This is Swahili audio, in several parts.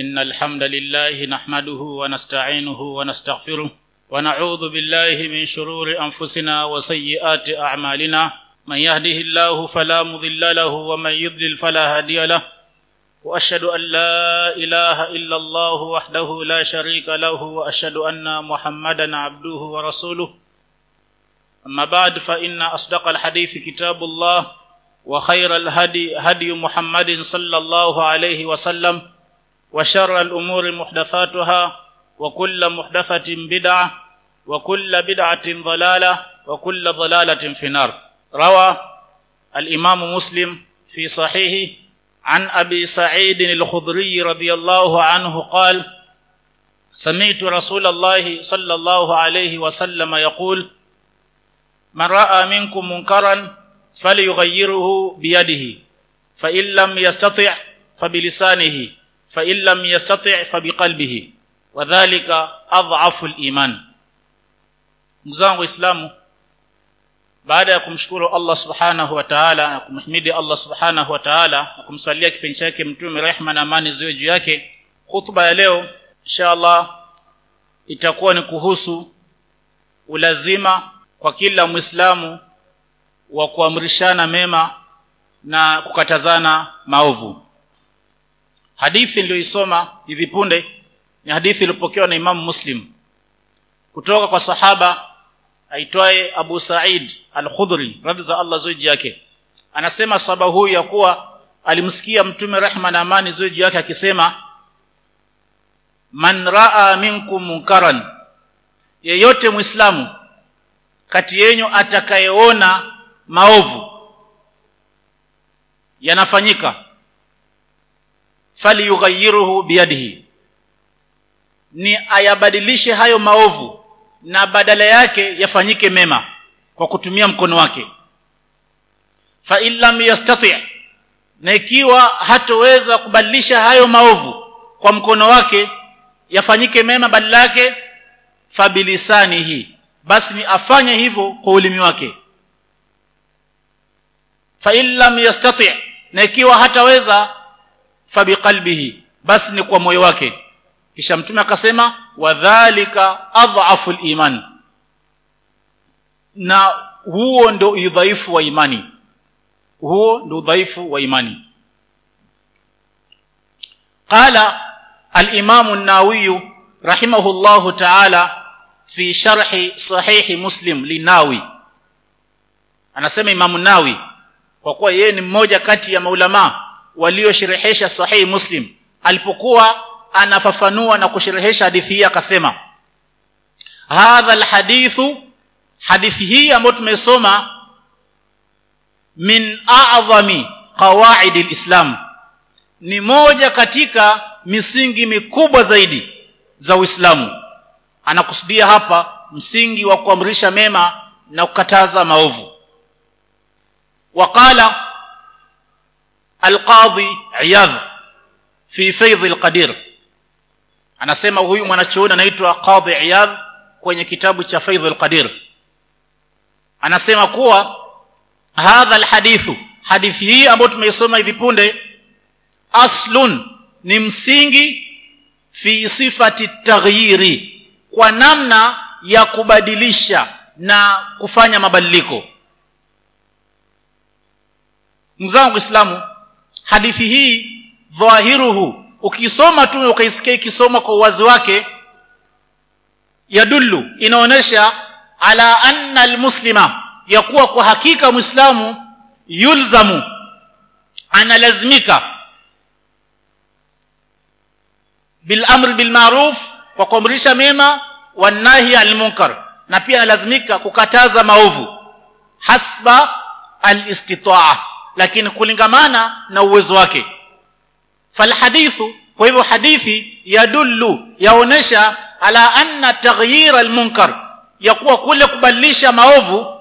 إن الحمد لله نحمده ونستعينه ونستغفره ونعوذ بالله من شرور أنفسنا وسيئات أعمالنا من يهده الله فلا مضل له ومن يضلل فلا هادي له وأشهد أن لا إله إلا الله وحده لا شريك له وأشهد أن محمدا عبده ورسوله أما بعد فإن أصدق الحديث كتاب الله وخير الهدي هدي محمد صلى الله عليه وسلم وشر الأمور محدثاتها وكل محدثة بدعة وكل بدعة ضلالة وكل ضلالة في النار روى الإمام مسلم في صحيحه عن أبي سعيد الخضري رضي الله عنه قال سمعت رسول الله صلى الله عليه وسلم يقول من رأى منكم منكرا فليغيره بيده فإن لم يستطع فبلسانه فإن لم يستطع فبقلبه وذلك أضعف الإيمان mzangu waislamu baada ya kumshukuru Allah subhanahu wa ta'ala na kumhimidi Allah subhanahu wa ta'ala na kumswalia kipenzi chake mtume rehma na amani ziwe juu yake hutuba ya leo inshallah itakuwa ni kuhusu ulazima kwa kila muislamu wa kuamrishana mema na kukatazana maovu hadithi niliyoisoma hivi punde ni hadithi iliyopokewa na Imam Muslim kutoka kwa sahaba aitwaye Abu Sa'id Al-Khudri radhi za Allah zuji yake anasema sahaba huyu ya kuwa alimsikia mtume rehma na amani zuji yake akisema man raa minkum munkaran yeyote muislamu kati yenyu atakayeona maovu yanafanyika falyughayiruhu biyadihi ni ayabadilishe hayo maovu na badala yake yafanyike mema kwa kutumia mkono wake fa illam yastati na ikiwa hatoweza kubadilisha hayo maovu kwa mkono wake yafanyike mema badala yake fabilisanihi basi ni afanye hivyo kwa ulimi wake fa illam yastati na ikiwa hataweza fabiqalbihi basi ni kwa moyo wake kisha mtume akasema wadhālika adhafu iman na huo ndio udhaifu wa imani huo ndio udhaifu wa imani qala al-imam an-nawawi rahimahullahu ta'ala fi sharhi sahih muslim linawi anasema imam nawi kwa kuwa yeye ni mmoja kati ya maulama waliosherehesha sahih muslim alipokuwa anafafanua na kusherehesha hadithi hii akasema hadha alhadithu hadithi hii ambayo tumesoma min a'zami qawaid alislam ni moja katika misingi mikubwa zaidi za Uislamu anakusudia hapa msingi wa kuamrisha mema na kukataza maovu waqala alqadhi iyadh fi faidh alqadir anasema huyu mwanachuoni anaitwa qadhi iyadh kwenye kitabu cha faidh alqadir anasema kuwa hadha alhadithu hadithi hii ambayo tumeisoma hivi punde aslun ni msingi fi sifati taghyiri kwa namna ya kubadilisha na kufanya mabadiliko mzangu islamu hadithi hii dhahiruhu ukisoma tu ukaisikia ikisoma kwa uwazi wake yadullu inaonesha ala anna almuslima ya kuwa kwa hakika muislamu yulzamu analazimika bil amri bil ma'ruf kwa kuamrisha mema wanahi al munkar na pia analazimika kukataza maovu hasba al istitaa lakini kulingamana na uwezo wake falhadithu kwa hivyo hadithi yadullu yaonesha ala anna taghyir almunkar ya kuwa kule kubadilisha maovu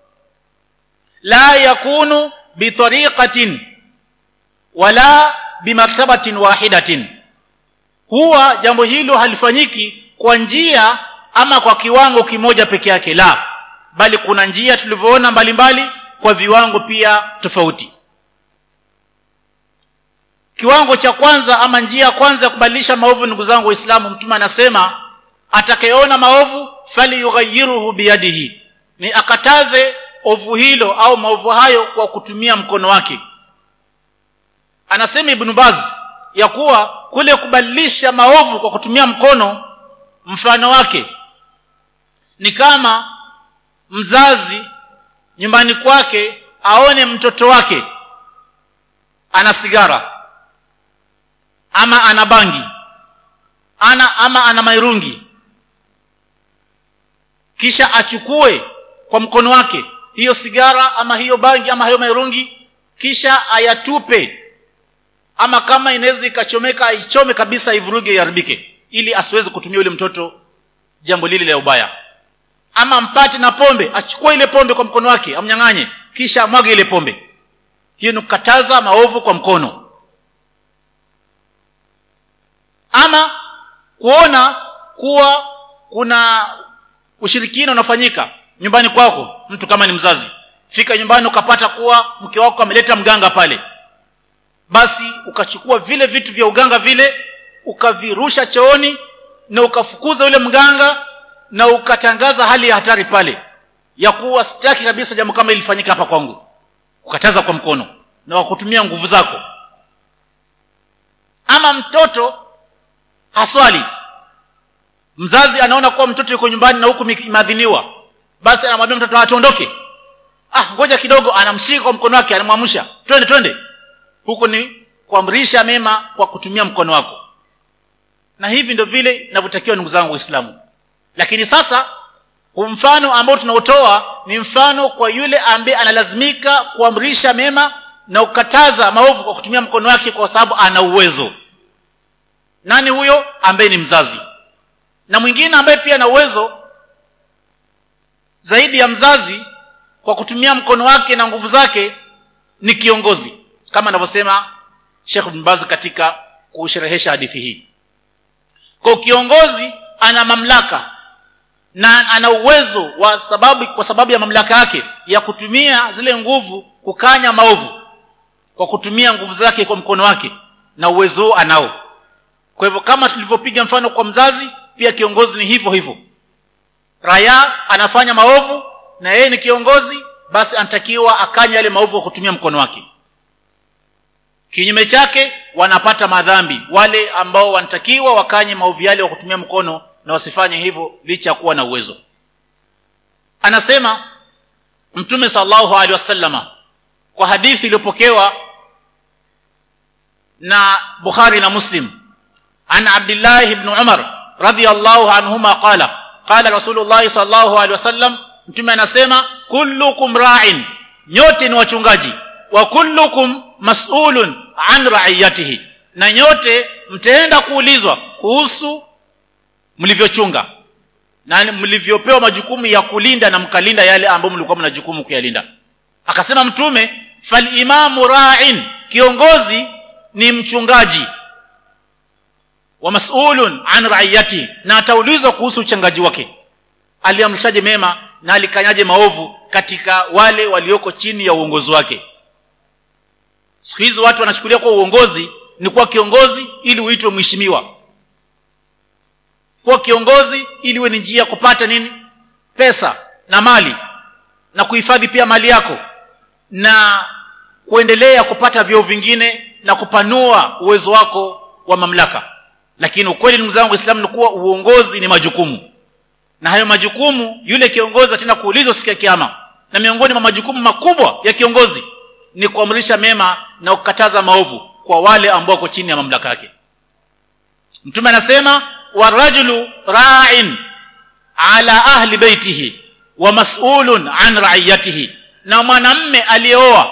la yakunu bitariqatin wala bimartabatin wahidatin huwa jambo hilo halifanyiki kwa njia ama kwa kiwango kimoja peke yake la bali kuna njia tulivyoona mbalimbali kwa viwango pia tofauti kiwango cha kwanza ama njia ya kwanza ya kubadilisha maovu ndugu zangu waislamu mtume anasema atakayeona maovu falyughayiruhu biyadihi ni akataze ovu hilo au maovu hayo kwa kutumia mkono wake anasema ibn baz ya kuwa kule kubadilisha maovu kwa kutumia mkono mfano wake ni kama mzazi nyumbani kwake aone mtoto wake ana sigara ama ana bangi ana ama ana mairungi kisha achukue kwa mkono wake hiyo sigara ama hiyo bangi ama hiyo mairungi kisha ayatupe ama kama inaweza ikachomeka aichome kabisa ivuruge iharibike ili asiweze kutumia yule mtoto jambo lile la ubaya ama mpate na pombe achukue ile pombe kwa mkono wake amnyang'anye kisha amwage ile pombe hiyo ni kukataza maovu kwa mkono ama kuona kuwa kuna ushirikina unafanyika nyumbani kwako mtu kama ni mzazi fika nyumbani ukapata kuwa mke wako ameleta mganga pale basi ukachukua vile vitu vya uganga vile ukavirusha chooni na ukafukuza yule mganga na ukatangaza hali ya hatari pale ya kuwa sitaki kabisa jambo kama ilifanyika hapa kwangu ukataza kwa mkono na wakutumia nguvu zako ama mtoto haswali mzazi anaona kuwa mtoto yuko nyumbani na huku imeadhiniwa basi anamwambia mtoto atuondoke ah ngoja kidogo anamshika kwa mkono wake anamwamsha twende twende huko ni kuamrisha mema kwa kutumia mkono wako na hivi ndio vile inavyotakiwa ndugu zangu waislamu lakini sasa mfano ambao tunautoa ni mfano kwa yule ambaye analazimika kuamrisha mema na kukataza maovu kwa kutumia mkono wake kwa sababu ana uwezo nani huyo ambaye ni mzazi na mwingine ambaye pia ana uwezo zaidi ya mzazi kwa kutumia mkono wake na nguvu zake ni kiongozi kama anavyosema Sheikh Ibn Baz katika kusherehesha hadithi hii kwa kiongozi ana mamlaka na ana uwezo wa sababu kwa sababu ya mamlaka yake ya kutumia zile nguvu kukanya maovu kwa kutumia nguvu zake kwa mkono wake na uwezo huo anao kwa hivyo kama tulivyopiga mfano kwa mzazi pia kiongozi ni hivyo hivyo raya anafanya maovu na yeye ni kiongozi basi anatakiwa akanya yale maovu kwa kutumia mkono wake kinyume chake wanapata madhambi wale ambao wanatakiwa wakanye maovu yale kwa kutumia mkono na wasifanye hivyo licha ya kuwa na uwezo anasema mtume sallallahu alaihi wasallama kwa hadithi iliyopokewa na Bukhari na Muslim an Abdullah ibn Umar radiyallahu anhuma qala qala Rasulullah sallallahu alaihi wasallam mtume anasema kullukum ra'in nyote ni wachungaji wa kullukum mas'ulun an ra'iyatihi na nyote mtaenda kuulizwa kuhusu mlivyochunga na mlivyopewa majukumu ya kulinda na mkalinda yale ambayo mlikuwa mna jukumu kuyalinda akasema mtume fal imamu ra'in kiongozi ni mchungaji wa mas'ulun an ra'iyati na ataulizwa kuhusu uchangaji wake aliamrishaje mema na alikanyaje maovu katika wale walioko chini ya uongozi wake siku hizi watu wanachukulia kuwa uongozi ni kuwa kiongozi ili uitwe mheshimiwa kuwa kiongozi ili uwe ni njia kupata nini pesa na mali na kuhifadhi pia mali yako na kuendelea kupata vyeo vingine na kupanua uwezo wako wa mamlaka lakini ukweli ndugu zangu waislamu ni kuwa uongozi ni majukumu na hayo majukumu yule kiongozi tena kuulizwa siku ya kiyama na miongoni mwa majukumu makubwa ya kiongozi ni kuamrisha mema na kukataza maovu kwa wale ambao wako chini ya mamlaka yake mtume anasema warajulu ra'in ala ahli baitihi wa mas'ulun an ra'iyatihi na mwanamme aliyeoa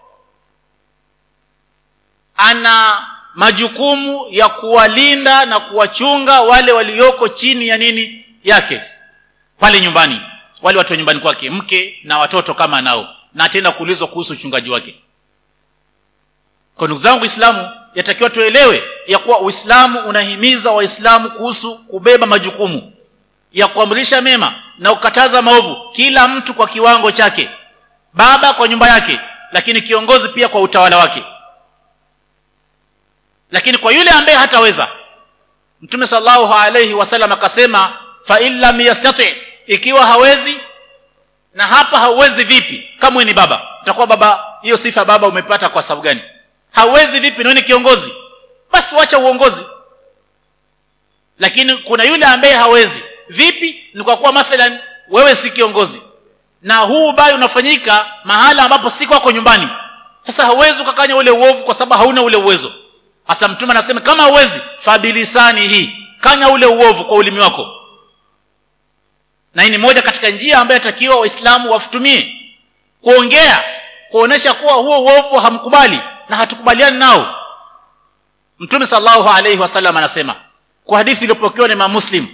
ana majukumu ya kuwalinda na kuwachunga wale walioko chini ya nini yake pale nyumbani wale watu wa nyumbani kwake mke na watoto kama nao na atenda kuulizwa kuhusu uchungaji wake kwa ndugu zangu Uislamu yatakiwa tuelewe ya kuwa Uislamu unahimiza Waislamu kuhusu kubeba majukumu ya kuamrisha mema na kukataza maovu kila mtu kwa kiwango chake baba kwa nyumba yake lakini kiongozi pia kwa utawala wake lakini kwa yule ambaye hataweza mtume sallallahu alayhi wasallam akasema fa in lam yastati ikiwa hawezi na hapa hauwezi vipi kama ni baba utakuwa baba hiyo sifa baba umepata kwa sababu gani hauwezi vipi na ni kiongozi basi wacha uongozi lakini kuna yule ambaye hawezi vipi ni kwa kuwa mathalan wewe si kiongozi na huu ubaya unafanyika mahala ambapo si kwako nyumbani sasa hauwezi ukakanya ule uovu kwa sababu hauna ule uwezo hasa mtume anasema kama hauwezi fabilisani hii kanya ule uovu kwa ulimi wako na hii ni moja katika njia ambayo atakiwa waislamu wafutumie kuongea kuonesha kuwa huo uovu hamkubali na hatukubaliani nao mtume sallallahu alayhi wasallam anasema kwa hadithi iliyopokewa na Imam Muslim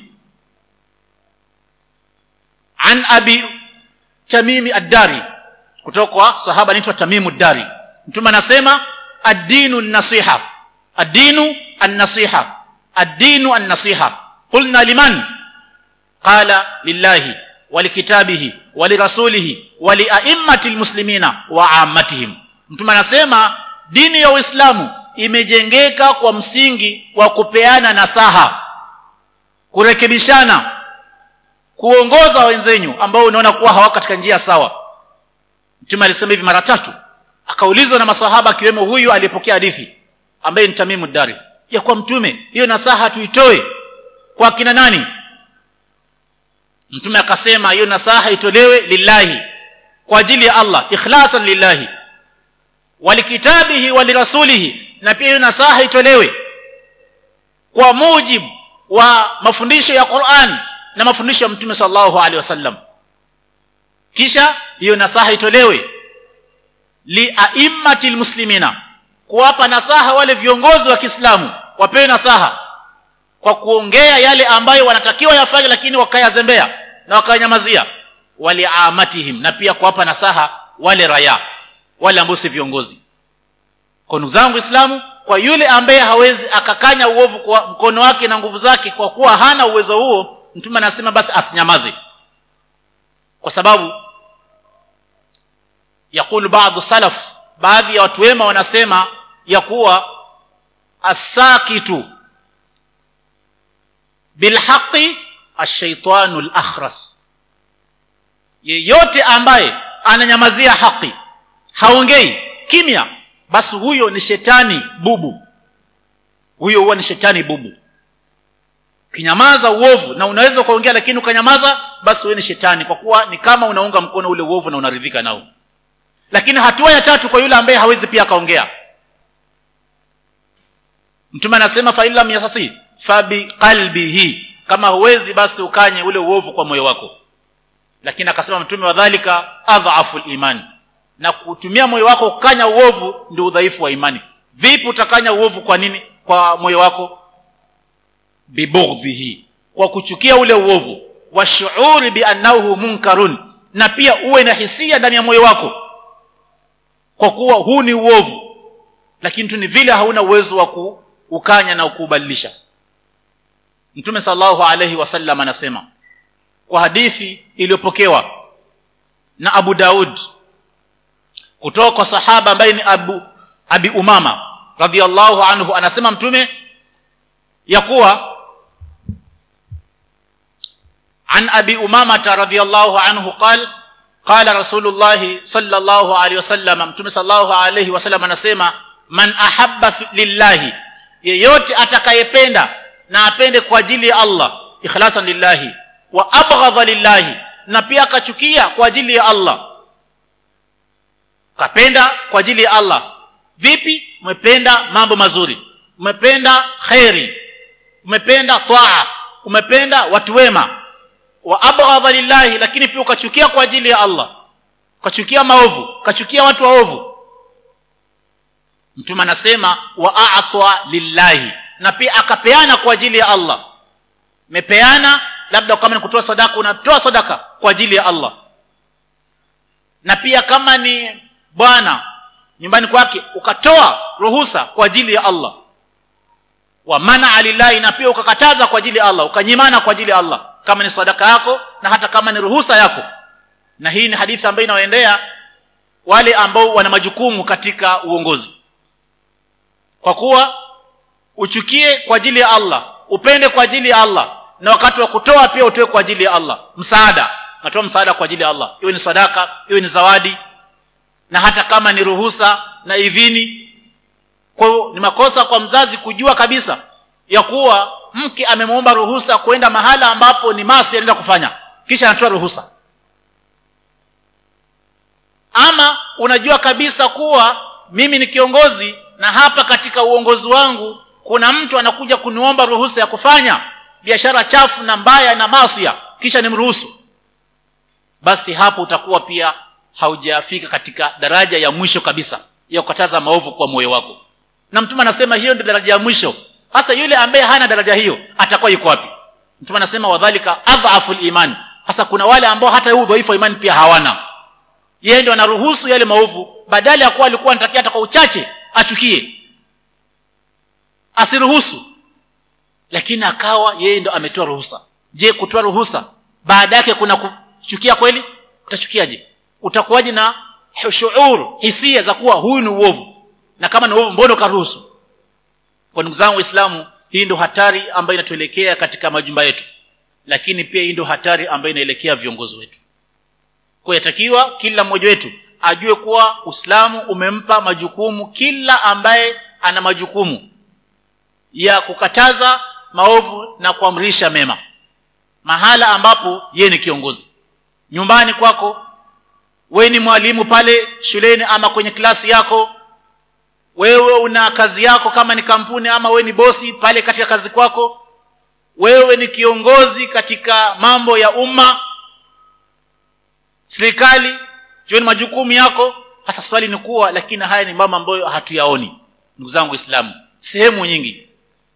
an abi tamimi ad-dari kutoka kwa sahaba anaitwa tamimu ad-dari mtume anasema ad-dinu an-nasiha ad-dinu an-nasiha ad-dinu an-nasiha qulna liman qala lillahi walikitabihi walirasulihi waliaimmatil muslimina wa ammatihim mtume anasema dini ya uislamu imejengeka kwa msingi wa kupeana nasaha kurekebishana kuongoza wenzenyu ambao unaona kuwa hawako katika njia sawa mtume alisema hivi mara tatu akaulizwa na masahaba akiwemo huyu aliyepokea hadithi ambaye ni Tamimu Dari ya kwa mtume hiyo nasaha tuitoe kwa kina nani mtume akasema hiyo nasaha itolewe lillahi kwa ajili ya Allah ikhlasan lillahi walikitabihi walirasulihi na pia hiyo nasaha itolewe kwa mujibu wa mafundisho ya Qur'an na mafundisho ya Mtume sallallahu alaihi wasallam kisha hiyo nasaha itolewe li aimmatil muslimina kuwapa nasaha wale viongozi wa Kiislamu wapewe nasaha kwa kuongea yale ambayo wanatakiwa yafanye lakini wakayazembea na wakayanyamazia waliamatihim na pia kuwapa nasaha wale raya wale ambao si viongozi kwa ndugu zangu Islamu kwa yule ambaye hawezi akakanya uovu kwa mkono wake na nguvu zake kwa kuwa hana uwezo huo mtume anasema basi asinyamaze kwa sababu yakulu baadhi salaf baadhi ya watu wema wanasema ya kuwa asakitu bilhaqi ashaitanu alakhras yeyote ambaye ananyamazia haki haongei kimya basi huyo ni shetani bubu huyo huwa ni shetani bubu kinyamaza uovu na unaweza kuongea lakini ukanyamaza basi wewe ni shetani kwa kuwa ni kama unaunga mkono ule uovu na unaridhika nao lakini hatua ya tatu kwa yule ambaye hawezi pia akaongea mtume anasema fa illam yasati fa biqalbihi kama huwezi basi ukanye ule uovu kwa moyo wako lakini akasema mtume wa dhalika adhafu iman na kutumia moyo wako kukanya uovu ndio udhaifu wa imani vipi utakanya uovu kwa nini kwa moyo wako bibughdhihi kwa kuchukia ule uovu wa shuuri bi annahu munkarun na pia uwe na hisia ndani ya moyo wako kwa kuwa huu ni uovu lakini tu ni vile hauna uwezo wa kuukanya na kuubadilisha mtume sallallahu alayhi wasallam anasema kwa hadithi iliyopokewa na Abu Daud kutoka kwa sahaba ambaye ni Abu Abi Umama radhiallahu anhu anasema mtume ya kuwa عن أبي أمامة رضي الله عنه قال قال رسول الله صلى الله عليه وسلم متى صلى الله عليه وسلم anasema man ahabba lillahi yeyote atakayependa na apende kwa ajili ya Allah ikhlasan lillahi wa abghadha lillahi na pia akachukia kwa ajili ya Allah kapenda kwa ajili ya Allah vipi umependa mambo mazuri umependa khairi umependa taa umependa watu wema wa abghadha lillahi lakini pia ukachukia kwa ajili ya Allah ukachukia maovu ukachukia watu waovu mtume anasema wa a'ta lillahi na pia akapeana kwa ajili ya Allah mepeana labda kama ni kutoa sadaka unatoa sadaka kwa ajili ya Allah na pia kama ni bwana nyumbani kwake ukatoa ruhusa kwa ajili ya Allah wa mana lillahi na pia ukakataza kwa ajili ya Allah ukanyimana kwa ajili ya Allah kama ni sadaka yako na hata kama ni ruhusa yako na hii ni hadithi ambayo inawaendea wale ambao wana majukumu katika uongozi kwa kuwa uchukie kwa ajili ya Allah upende kwa ajili ya Allah na wakati wa kutoa pia utoe kwa ajili ya Allah msaada natoa msaada kwa ajili ya Allah iwe ni sadaka iwe ni zawadi na hata kama ni ruhusa na idhini kwa hiyo ni makosa kwa mzazi kujua kabisa ya kuwa mke amemwomba ruhusa kwenda mahala ambapo ni maasi anaenda kufanya kisha anatoa ruhusa ama unajua kabisa kuwa mimi ni kiongozi na hapa katika uongozi wangu kuna mtu anakuja kuniomba ruhusa ya kufanya biashara chafu na mbaya na maasi kisha nimruhusu basi hapo utakuwa pia haujafika katika daraja ya mwisho kabisa ya kukataza maovu kwa moyo wako na mtume anasema hiyo ndio daraja ya mwisho hasa yule ambaye hana daraja hiyo atakuwa yuko wapi mtume anasema wadhalika adhafu iman hasa kuna wale ambao hata huu udhaifu wa imani pia hawana yeye ndio anaruhusu yale maovu badala ya kuwa alikuwa anatakia hata kwa uchache achukie asiruhusu lakini akawa yeye ndo ametoa ruhusa je kutoa ruhusa baada yake kuna kuchukia kweli utachukiaje utakuwaje na shuur hisia za kuwa huyu ni uovu na kama ni uovu mbona ukaruhusu kwa ndugu zangu waislamu hii ndio hatari ambayo inatuelekea katika majumba yetu lakini pia hii ndio hatari ambayo inaelekea viongozi wetu kwa yatakiwa kila mmoja wetu ajue kuwa uislamu umempa majukumu kila ambaye ana majukumu ya kukataza maovu na kuamrisha mema mahala ambapo yeye ni kiongozi nyumbani kwako wewe ni mwalimu pale shuleni ama kwenye klasi yako wewe una kazi yako kama ni kampuni ama wewe ni bosi pale katika kazi kwako wewe ni kiongozi katika mambo ya umma serikali jueni majukumu yako hasa swali ni kuwa lakini haya ni mambo ambayo hatuyaoni ndugu zangu waislamu sehemu nyingi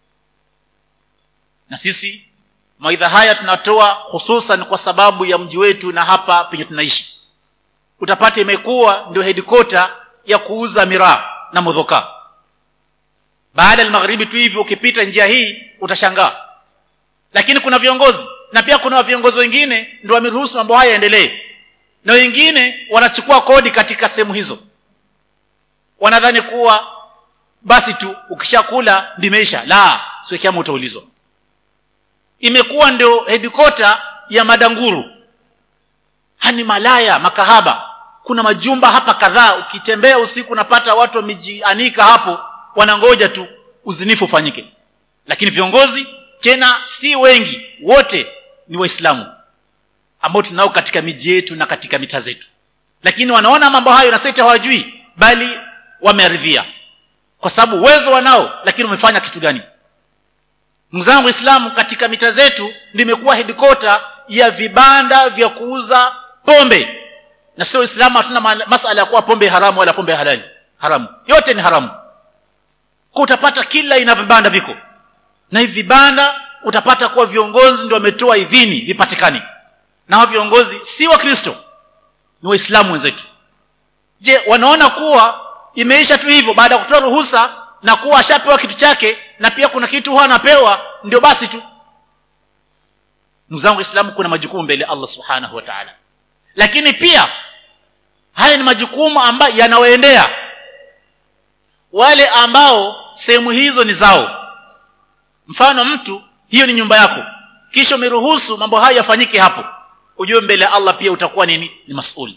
na sisi maidha haya tunatoa hususan kwa sababu ya mji wetu na hapa penye tunaishi utapata imekuwa ndio headquarter ya kuuza miraa na modhoka baada ya magharibi tu hivi ukipita njia hii utashangaa lakini kuna viongozi na pia kuna viongozi wengine ndio wameruhusu mambo haya yaendelee na wengine wanachukua kodi katika sehemu hizo wanadhani kuwa basi tu ukishakula ndimeisha la sio kiama utaulizwa imekuwa ndio headquarter ya madanguru hani malaya makahaba kuna majumba hapa kadhaa ukitembea usiku unapata watu wamejianika hapo wanangoja tu uzinifu ufanyike lakini viongozi tena si wengi wote ni waislamu ambao tunao katika miji yetu na katika mita zetu lakini wanaona mambo hayo na sasa hawajui bali wamearidhia kwa sababu uwezo wanao lakini wamefanya kitu gani mzangu waislamu katika mita zetu limekuwa headquarter ya vibanda vya kuuza pombe na sio uislamu hatuna masala ya kuwa pombe haramu wala pombe halali haramu yote ni haramu kwa utapata kila ina vibanda viko na hivi vibanda utapata kuwa viongozi ndio wametoa idhini vipatikane na hao viongozi si wa kristo ni waislamu wenzetu je wanaona kuwa imeisha tu hivyo baada ya kutoa ruhusa na kuwa ashapewa kitu chake na pia kuna kitu huwa anapewa ndio basi tu mzangu islamu kuna majukumu mbele Allah subhanahu wa ta'ala lakini pia haya ni majukumu ambayo yanawaendea wale ambao sehemu hizo ni zao mfano mtu hiyo ni nyumba yako kisha umeruhusu mambo hayo yafanyike hapo ujue mbele ya Allah pia utakuwa nini ni masuli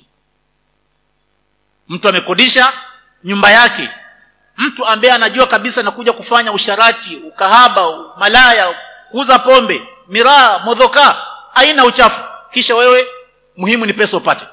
mtu amekodisha nyumba yake mtu ambaye anajua kabisa nakuja kufanya usharati ukahaba malaya kuuza pombe miraa modhoka aina uchafu kisha wewe muhimu ni pesa upate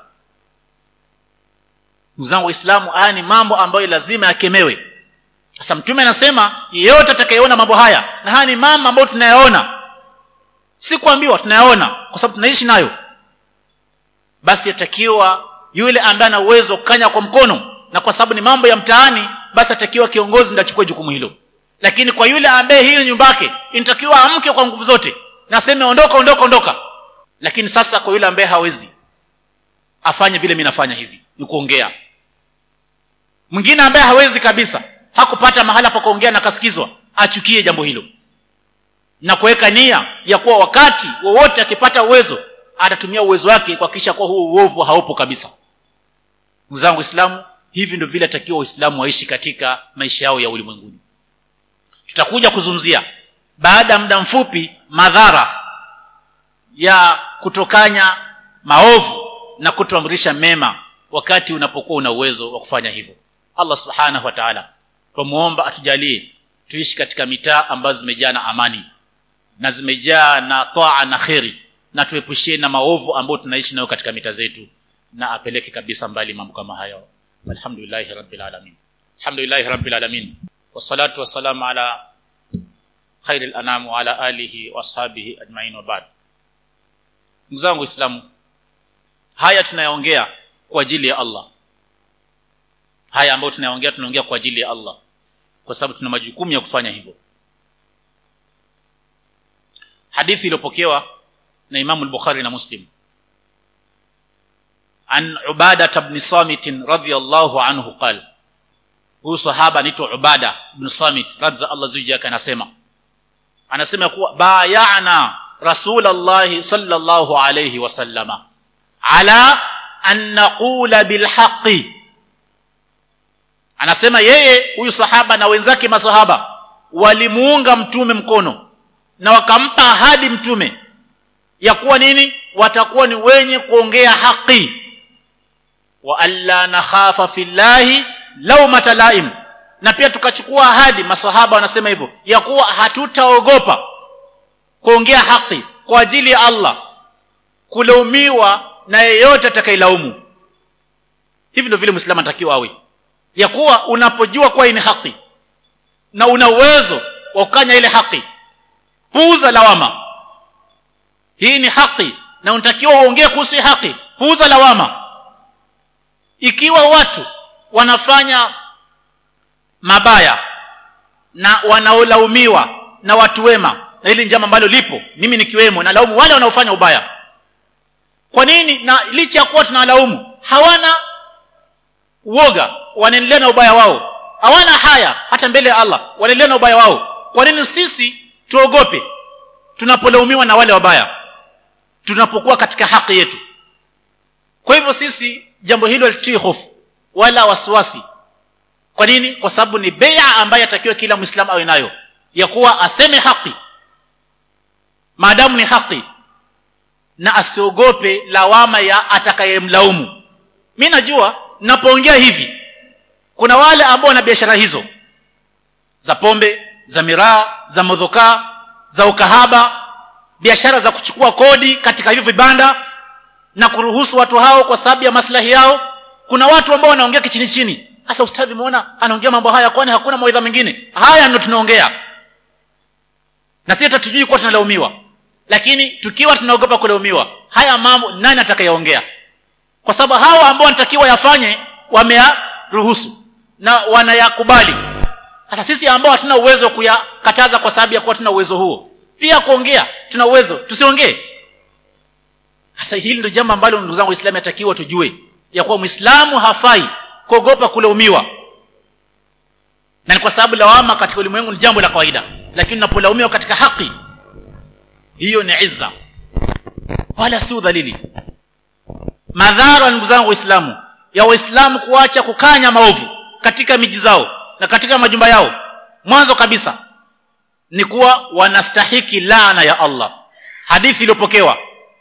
mzangu waislamu haya ni mambo ambayo lazima yakemewe sasa mtume anasema yeyote atakayeona mambo haya na haya ni mambo ambayo tunayaona si kuambiwa tunayaona kwa sababu tunaishi nayo basi yatakiwa yule ambaye ana uwezo kukanya kwa mkono na kwa sababu ni mambo ya mtaani basi atakiwa kiongozi ndiye achukue jukumu hilo lakini kwa yule ambaye hii nyumba yake inatakiwa amke kwa nguvu zote na aseme ondoka ondoka ondoka lakini sasa kwa yule ambaye hawezi afanye vile mimi nafanya hivi ni kuongea mwingine ambaye hawezi kabisa hakupata mahala pa kuongea na kasikizwa achukie jambo hilo na kuweka nia ya kuwa wakati wowote akipata uwezo atatumia uwezo wake kuhakikisha kuwa huo uovu haupo kabisa ndugu zangu waislamu hivi ndio vile atakiwa waislamu waishi katika maisha yao ya ulimwenguni tutakuja kuzungumzia baada ya muda mfupi madhara ya kutokanya maovu na kutoamrisha mema wakati unapokuwa una uwezo wa kufanya hivyo Allah subhanahu wa ta'ala tumuomba atujalie tuishi katika mitaa ambazo zimejaa na amani na zimejaa na taa na kheri na tuepushie na maovu ambayo tunaishi nayo katika mita zetu na apeleke kabisa mbali mambo kama hayo alhamdulillahi rabbil alamin alhamdulillahi rabbil alamin wassalatu wassalamu ala khairil anam wa ala alihi wa ashabihi ajma'in wa ba'd ndugu zangu waislamu haya tunayaongea kwa ajili ya Allah haya ambayo tunayaongea tunaongea kwa ajili ya Allah kwa sababu tuna majukumu ya kufanya hivyo hadithi iliyopokewa na Imam al-Bukhari na Muslim an Ubada ibn Samit radhiyallahu anhu qala huyu sahaba anaitwa Ubada ibn Samit radza Allah zujaka anasema anasema kuwa bayana Rasulullah sallallahu alayhi wasallama ala an naqula bil haqqi anasema yeye huyu sahaba na wenzake masahaba walimuunga mtume mkono na wakampa ahadi mtume ya kuwa nini watakuwa ni wenye kuongea haki wa alla nakhafa fillahi laumata laim na pia tukachukua ahadi masahaba wanasema hivyo ya kuwa hatutaogopa kuongea haki kwa ajili ya Allah kulaumiwa na yeyote atakayelaumu hivi ndio vile muislamu anatakiwa awe ya kuwa unapojua kuwa hii ni haki na una uwezo wa kukanya ile haki puuza lawama hii ni haki na unatakiwa uongee kuhusu haki puuza lawama ikiwa watu wanafanya mabaya na wanaolaumiwa na watu wema na hili njama ambalo lipo mimi nikiwemo na laumu wale wanaofanya ubaya kwa nini na licha ya kuwa tunawalaumu hawana uoga wanaendelea na ubaya wao hawana haya hata mbele ya Allah wanaendelea na ubaya wao kwa nini sisi tuogope tunapolaumiwa na wale wabaya tunapokuwa katika haki yetu kwa hivyo sisi jambo hilo litii hofu wala wasiwasi kwa nini kwa sababu ni bai'a ambayo atakiwa kila muislamu awe nayo ya kuwa aseme haki maadamu ni haki na asiogope lawama ya atakayemlaumu mimi najua napoongea hivi kuna wale ambao wana biashara hizo za pombe za miraa za modhokaa za ukahaba biashara za kuchukua kodi katika hivyo vibanda na kuruhusu watu hao kwa sababu ya maslahi yao kuna watu ambao wanaongea kichini chini sasa ustadhi muona anaongea mambo haya kwani hakuna mawaidha mengine haya ndio tunaongea na sisi hatujui kuwa tunalaumiwa lakini tukiwa tunaogopa kulaumiwa haya mambo nani atakayeongea kwa sababu hao ambao wanatakiwa yafanye wameyaruhusu na wanayakubali sasa sisi ambao hatuna uwezo wa kuyakataza kwa sababu ya kuwa tuna uwezo huo pia kuongea tuna uwezo tusiongee sasa hili ndio jambo ambalo ndugu zangu waislamu yatakiwa tujue ya kuwa muislamu hafai kuogopa kulaumiwa na ni kwa sababu lawama katika ulimwengu ni jambo la kawaida lakini unapolaumiwa katika haki hiyo ni izza wala si udhalili madhara ndugu zangu waislamu ya waislamu kuacha kukanya maovu katika miji zao na katika majumba yao mwanzo kabisa ni kuwa wanastahiki laana ya Allah hadithi iliyopokewa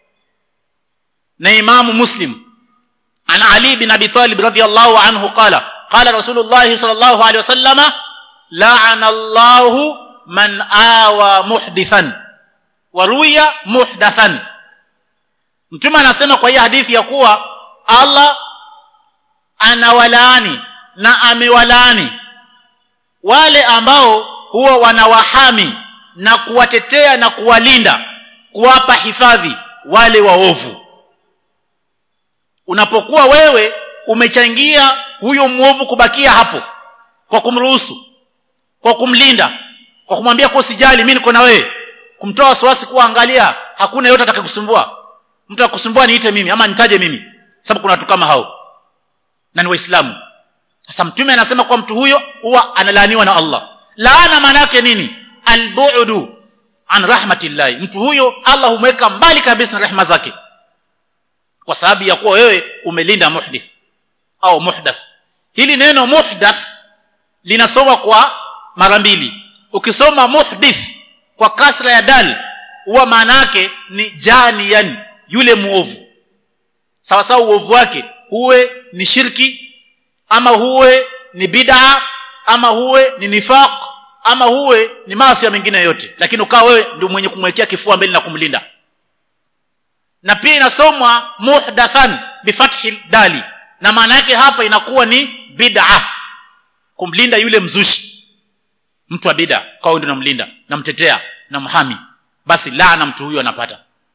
na imamu muslim an ali bin abi talib radhiyallahu anhu qala qala rasulullah sallallahu alaihi wasallama la'ana Allah man awa muhdithan wa ruya muhdathan mtume anasema kwa hii hadithi ya kuwa Allah anawalaani na amewalaani wale ambao huwa wanawahami na kuwatetea na kuwalinda kuwapa hifadhi wale waovu unapokuwa wewe umechangia huyo mwovu kubakia hapo kwa kumruhusu kwa kumlinda kwa kumwambia kwa usijali mimi niko na wewe kumtoa wasiwasi kuwa angalia hakuna yote atakakusumbua mtu akusumbua niite mimi ama nitaje mimi sababu kuna watu kama hao na ni waislamu sasa mtume anasema kwa mtu huyo huwa analaaniwa na Allah laana maana yake nini albu'du an rahmatillahi mtu huyo Allah humweka mbali kabisa na rehema zake kwa sababu ya kuwa wewe umelinda muhdith au muhdath hili neno muhdath linasoma kwa mara mbili ukisoma muhdith kwa kasra ya dal huwa maana yake ni janiyan yule muovu sawa sawa uovu wake huwe ni shirki ama huwe ni bid'a ama huwe ni nifaq ama huwe ni maasi mengine yote lakini ukawa wewe ndio mwenye kumwekea kifua mbele na kumlinda na pia inasomwa muhdathan bifathi dali na maana yake hapa inakuwa ni bid'a kumlinda yule mzushi mtu wa bid'a kwa ndio namlinda namtetea na mhami basi laana mtu huyo anapata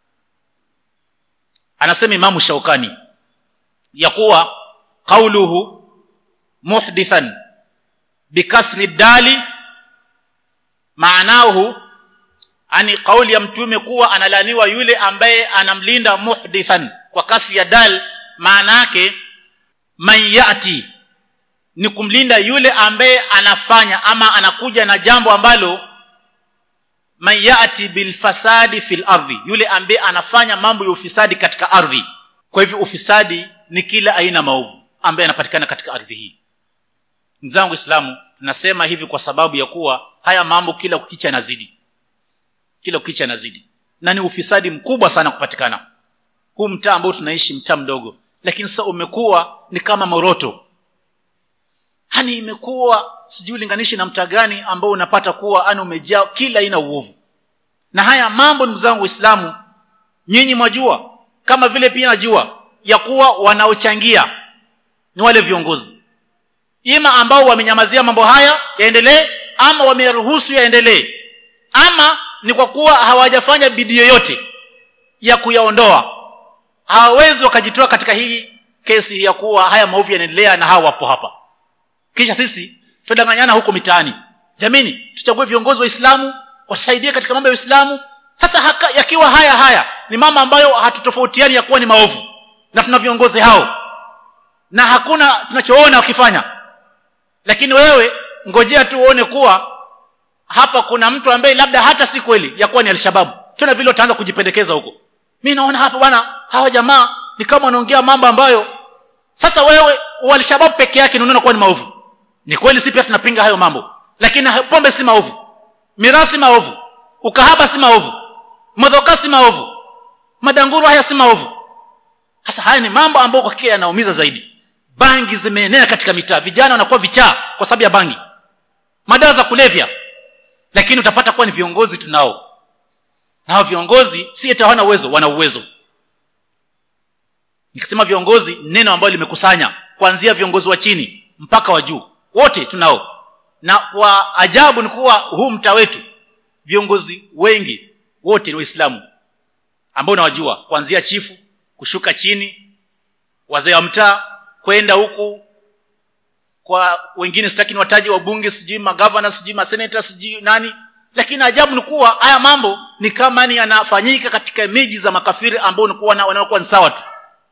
anasema imamu shaukani ya kuwa qauluhu muhdithan bikasri dali maanahu ani kauli ya mtume kuwa analaniwa yule ambaye anamlinda muhdithan kwa kasri ya dal maana yake man yati ni kumlinda yule ambaye anafanya ama anakuja na jambo ambalo man yati bilfasadi fil ardhi yule ambaye anafanya mambo ya ufisadi katika ardhi kwa hivyo ufisadi ni kila aina maovu ambaye anapatikana katika ardhi hii mzangu islamu tunasema hivi kwa sababu ya kuwa haya mambo kila kukicha yanazidi kila kukicha yanazidi na ni ufisadi mkubwa sana kupatikana huu mtaa ambao tunaishi mtaa mdogo lakini sasa umekuwa ni kama moroto hani imekuwa sijui linganishi na mtaa gani ambao unapata kuwa ani umejaa kila aina uovu na haya mambo ndugu zangu waislamu nyinyi mwajua kama vile pia najua ya kuwa wanaochangia ni wale viongozi ima ambao wamenyamazia mambo haya yaendelee ama wameruhusu yaendelee ama ni kwa kuwa hawajafanya bidii yoyote ya kuyaondoa hawawezi wakajitoa katika hii kesi ya kuwa haya maovu yanaendelea na hawa wapo hapa kisha sisi tudanganyana huko mitaani jamini tuchague viongozi wa Uislamu wasaidie katika mambo ya Uislamu sasa haka, yakiwa haya haya ni mama ambayo hatutofautiani ya kuwa ni maovu na tuna viongozi hao na hakuna tunachoona wakifanya lakini wewe ngojea tu uone kuwa hapa kuna mtu ambaye labda hata si kweli ya kuwa ni alshababu tena vile utaanza kujipendekeza huko mi naona hapa bwana hawa jamaa ni kama wanaongea mambo ambayo sasa wewe alshababu peke yake unaona kuwa ni maovu ni kweli si pia tunapinga hayo mambo lakini pombe si maovu mirasi si maovu ukahaba si maovu madhoka si maovu madanguru haya si maovu sasa haya ni mambo ambayo kwa hakika yanaumiza zaidi bangi zimeenea katika mitaa vijana wanakuwa vichaa kwa sababu ya bangi madawa za kulevya lakini utapata kuwa ni viongozi tunao na hao viongozi si eti hawana uwezo wana uwezo nikisema viongozi neno ambalo limekusanya kuanzia viongozi wa chini mpaka wa juu wote tunao na kwa ajabu ni kuwa huu mtaa wetu viongozi wengi wote ni waislamu ambao unawajua kuanzia chifu kushuka chini wazee wa mtaa kwenda huku kwa wengine sitaki ni wataji wa bunge sijui magavana sijui maseneta sijui nani lakini ajabu ni kuwa haya mambo ni kama ni yanafanyika katika miji za makafiri ambao nikuwa wanaokuwa ni sawa tu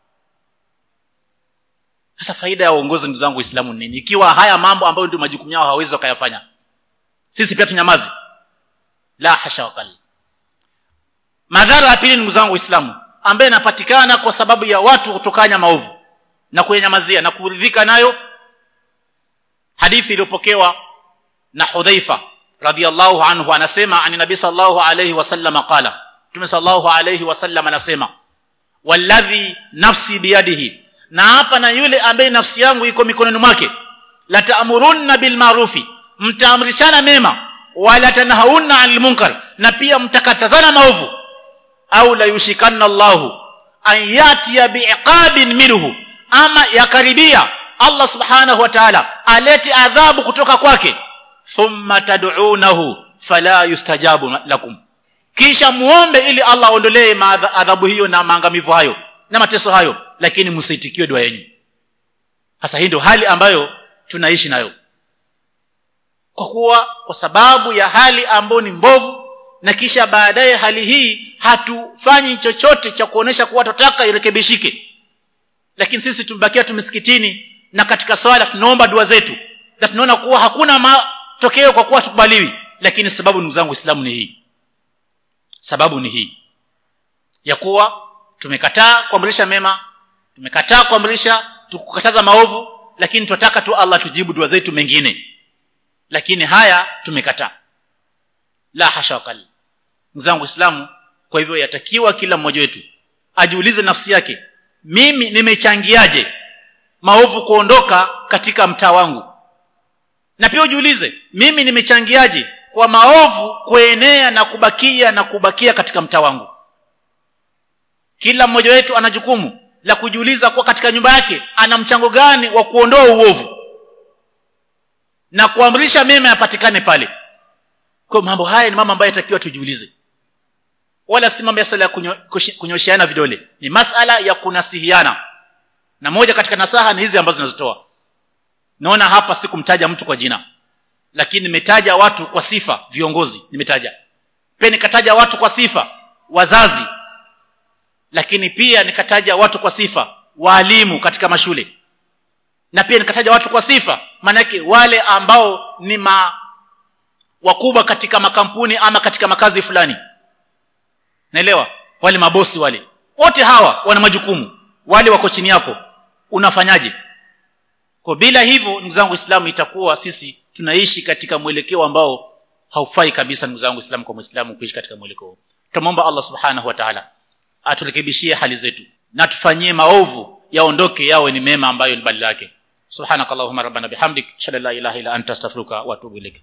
sasa faida ya uongozi ndugu zangu waislamu ni nini ikiwa haya mambo ambayo ndio majukumu yao hawawezi wakayafanya sisi pia tunyamaze la hasha wakali madhara ya pili ndugu zangu waislamu ambaye yanapatikana kwa sababu ya watu kutokanya maovu na kuyenyamazia na kuridhika nayo hadithi iliyopokewa na hudhaifa radhiallahu anhu anasema ani nabii sallallahu alayhi wasallam qala mtume sallallahu alayhi wasallam anasema walladhi nafsi biyadihi na hapa na yule ambaye nafsi yangu iko mikononi mwake la ta'murunna bil ma'rufi mtaamrishana mema wala tanhauna 'anil munkar na pia mtakatazana maovu au la yushikanna Allahu an yatiya bi'iqabin minhu ama yakaribia Allah subhanahu wa ta'ala alete adhabu kutoka kwake thumma tad'unahu fala yustajabu lakum kisha muombe ili Allah aondolee adhabu hiyo na maangamivu hayo na mateso hayo lakini msitikiwe dua yenu sasa hii ndio hali ambayo tunaishi nayo kwa kuwa kwa sababu ya hali ambayo ni mbovu na kisha baadaye hali hii hatufanyi chochote cha kuonesha kuwa tunataka irekebishike lakini sisi tumebakia tumisikitini na katika swala tunaomba dua zetu na tunaona kuwa hakuna matokeo kwa kuwa tukubaliwi lakini sababu ndugu zangu Uislamu ni hii sababu ni hii ya kuwa tumekataa kuamrisha mema tumekataa kuamrisha tukukataza maovu lakini tunataka tu Allah tujibu dua zetu mengine lakini haya tumekataa la hasha wakali mzangu waislamu kwa hivyo yatakiwa kila mmoja wetu ajiulize nafsi yake mimi nimechangiaje maovu kuondoka katika mtaa wangu na pia ujiulize mimi nimechangiaje kwa maovu kuenea na kubakia na kubakia katika mtaa wangu kila mmoja wetu ana jukumu la kujiuliza kuwa katika nyumba yake ana mchango gani wa kuondoa uovu na kuamrisha mema yapatikane pale kwa mambo haya ni mambo ambayo yatakiwa tujiulize wala si mambo ya sala ya kunyo, kunyosheana vidole ni masala ya kunasihiana na moja katika nasaha ni hizi ambazo nazitoa naona hapa sikumtaja mtu kwa jina lakini nimetaja watu kwa sifa viongozi nimetaja pia nikataja watu kwa sifa wazazi lakini pia nikataja watu kwa sifa waalimu katika mashule na pia nikataja watu kwa sifa maanake wale ambao ni ma wakubwa katika makampuni ama katika makazi fulani naelewa wale mabosi wale wote hawa wana majukumu wale wako chini yako unafanyaje kwa bila hivyo ndugu zangu waislamu itakuwa sisi tunaishi katika mwelekeo ambao haufai kabisa ndugu zangu waislamu kwa muislamu kuishi katika mwelekeo tunamwomba Allah subhanahu wa ta'ala aturekebishie hali zetu na tufanyie maovu yaondoke yawe ni mema ambayo ni badala yake subhanakallahumma rabbana bihamdik shalla la ilaha illa anta astaghfiruka wa atubu ilaik